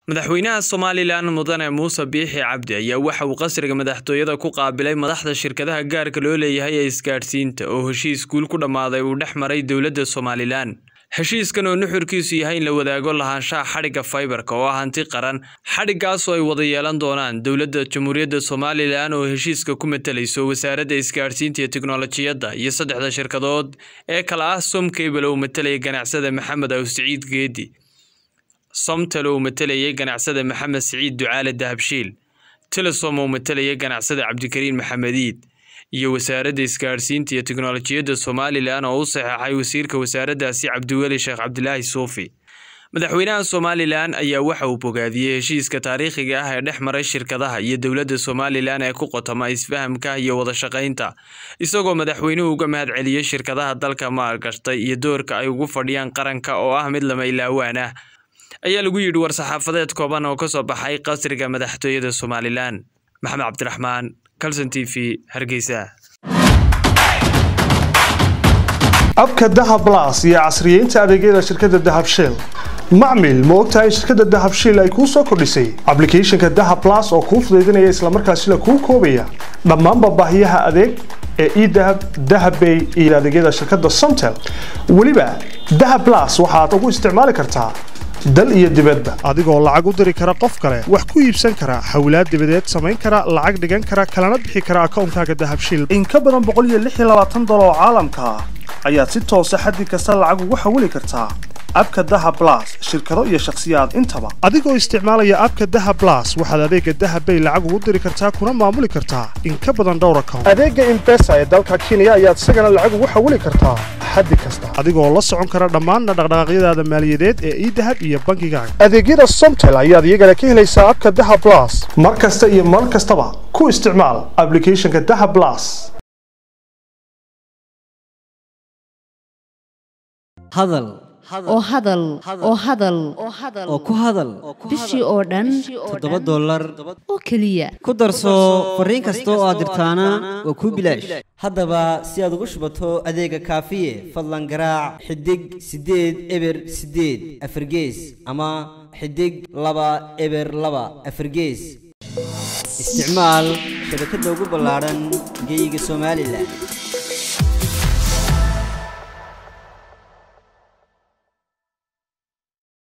madaxweynaha somalilan mudane muuse biixi cabdi ayaa waxa uu qasriga madaxtooyada ku qaabilay madaxda shirkadaha gaarka loo leeyahay ee isgaadhsiinta oo heshiis guul ku dhammaaday uu dhex maray dowladda somalilan heshiiskan oo nuxurkiisu yahay in la wadaago lahaanshaha xadhigga faybarka oo ah hanti qaran xadhiggaasoo ay wada yeelan doonaan dowladda jamhuuriyadda somalilan oo heshiiska ku matalayso wasaaradda isgaadhsiinta iyo tiknolojiyadda iyo saddexda shirkadood ee kale ah somcable oo matalaya ganacsada maxamed aw siciid geedi somtal oo matalayay ganacsada maxamed siciid ducaale dahabshiil telesom oo matalayay ganacsada cabdikariin maxamediid iyo wasaaradda isgaadhsiinta iyo tiknolojiyadda somalilan oo u saxeexay wasiirka wasaaraddaasi cabdiweli sheekh cabdilaahi suufi madaxweynaha somalilan ayaa waxa uu bogaadiyey heshiiska taariikhiga ah ee dhex maray shirkadaha iyo dowladda somalilan ee ku qotoma isfahamka iyo wada shaqaynta isagoo madaxweynuhu uga mahad celiyey shirkadaha dalka maalgashtay iyo doorka ay ugu fadhiyaan qaranka oo ah mid lama ilaawaan ah ayaa lagu yidhi war-saxaafadeed kooban oo ka soo baxay qasriga madaxtooyada somalilan maxamed cabdiraxmaan calson t v hargeysa abka dahab blas iyo casriyeynta adeegyada shirkadda dahab shell macmil ma ogtahay in shirkadda dahab shell ay kuu soo kordhisay ablicathonka dahab blas oo kuu fudaydinaya islamarkaasina kuu koobaya dhammaanba baahiyaha adeeg ee edahab dahabbay iyo adeegyada shirkadda somtel weliba dahab blas waxaad ugu isticmaali kartaa dal iyo dibadba adigoo lacag u diri kara qof kale wax ku iibsan kara xawlaad dibadeed samayn kara lacag dhigan kara kalana bixi kara akawnkaaga dahabshil in ka badan boqoliyoaaadoloo caalamka ah ayaad si toosa xaddi kasta lacag ugu xawili kartaa abka daha blas shirkado iyo shakhsiyaad intaba adigoo isticmaalaya abka daha blas waxaad adeega dahabbay lacag ugu diri kartaa kuna maamuli kartaa in ka badan dhowr account adeega imbesa ee dalka kenya ayaad isagana lacag ugu xawili kartaa xaddi kasta adigoo la socon kara dhammaan dhaqdhaqaaqyadaada maaliyadeed ee idahab iyo bankigaaga adeegyada somtel ayaad iyagana ka helaysaa abka daha blas mar kasta iyo mar kastaba ku isticmaal ablicathonka daha blas hadal oo hadal oo hadal oo ku hadal bishii oo dhan toddoba dollar oo keliya ku darso fariin kasta oo aad dirtaana waa kuu bilaash haddaba si aad ugu shubato adeega kaafiye fadlan garaac xidig siddeed eber siddeed afargees ama xidig laba eber laba afargees isticmaal shabakadda ugu ballaadhan geyga somalilan